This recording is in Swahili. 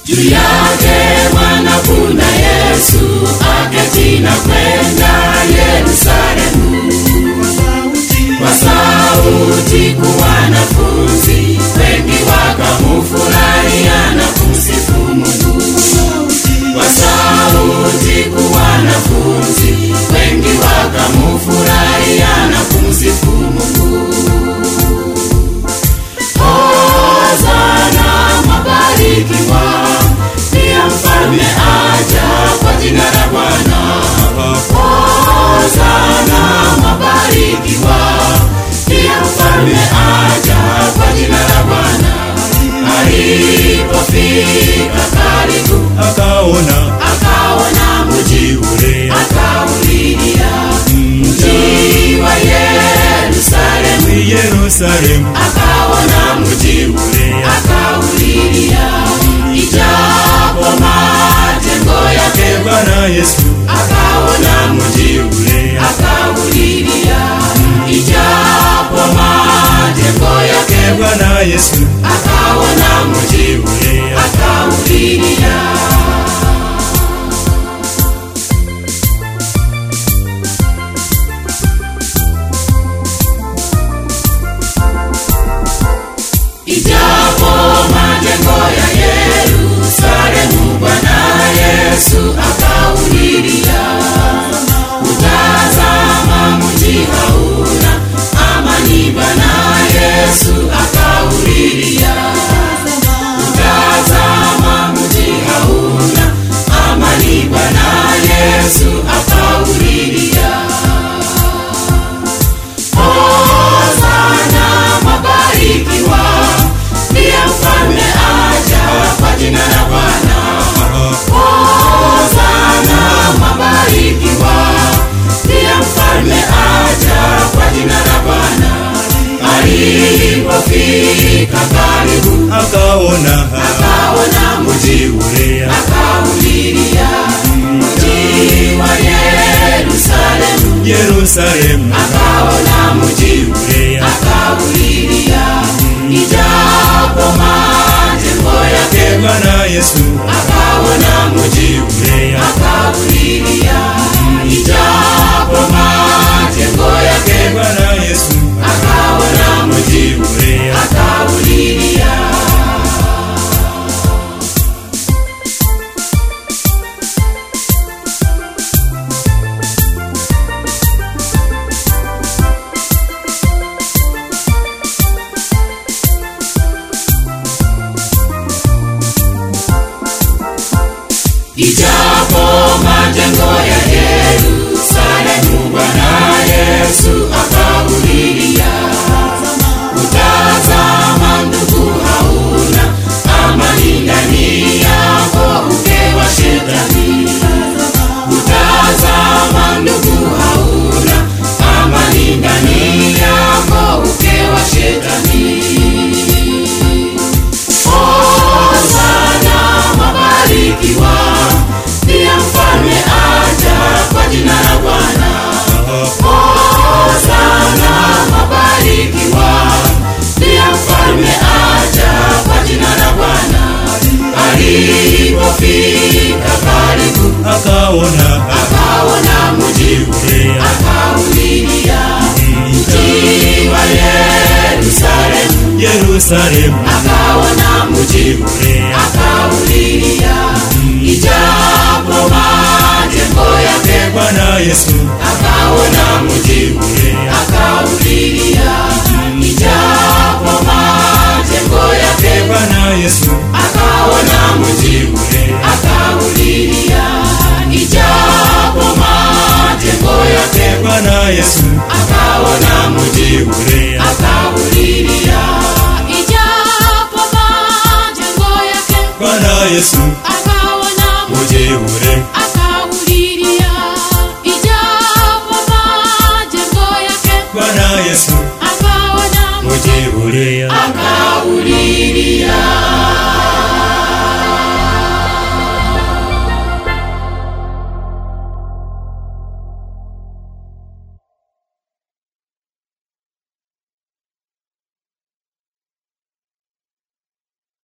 juu yake mwana kuna yesu aketi na kwenda yerusalemu kwa sauti ku wanafunzi wengi wakamufurahia na kumsifu mungu kwa sauti ku wanafunzi wengi wakamufurahia na kumsifu mungu hozana mabarikiwa ndiye mfalme aja kwa jina la bwana hozana mabarikiwa ndiye mfalme aja kwa jina la bwana alipofika karibu akaona akaona mji ule akaulilia mji wa yerusalemu yerusalemu akaona mji ule akaulilia ijapo majengo yake bwana yesu akaona mji ule akaulilia ijapo majengo yake bwana yesu akaona mji ule akaulilia ijapo majengo ya yerusalemu bwana yesu akaulilia utazama mji hauna amani bwana yesu akaulilia utazama mji hauna amani bwana yesu akaulilia hozana mabarikiwa ndiye mfalme aja kwa jina la bwana hozana mabarikiwa ndiye mfalme aja kwa jina la bwana alipofika karibu akaona akaona mji ule akaulilia mji wa yerusalemu yerusalemu akaona mji ule akaulilia ijapo majengo yake bwana yesu akaona mji ule akaulilia ijapo majengo yake bwana yesu akaona mji ule akaulilia ijapo majengo ya yerusalemu bwana yesu akaulilia utazama ndugu hauna amani ndani yako ukewa shetani utazama ndugu hauna amani ndani yako ukewa shetani hosana mabarikiwa ndiye mfalme aja kwa jina la bwana hosana mabarikiwa ndiye mfalme aja kwa jina la bwana alipofika karibu akaona akaona mji ule akaulilia mji wa yerusalemu yerusalemu akaona mji ule akaulilia ijapo majengo yake bwana yesu akaona mji ule akaulilia ijapo majengo yake bwana yesu akaona mji ule akaulilia ijapo majengo yake bwana yesu akaona mji ule akaulilia ijapo majengo yake bwana yesu akaona mji ule akaulilia ijapo majengo yake bwana yesu akaona mji ule akaulilia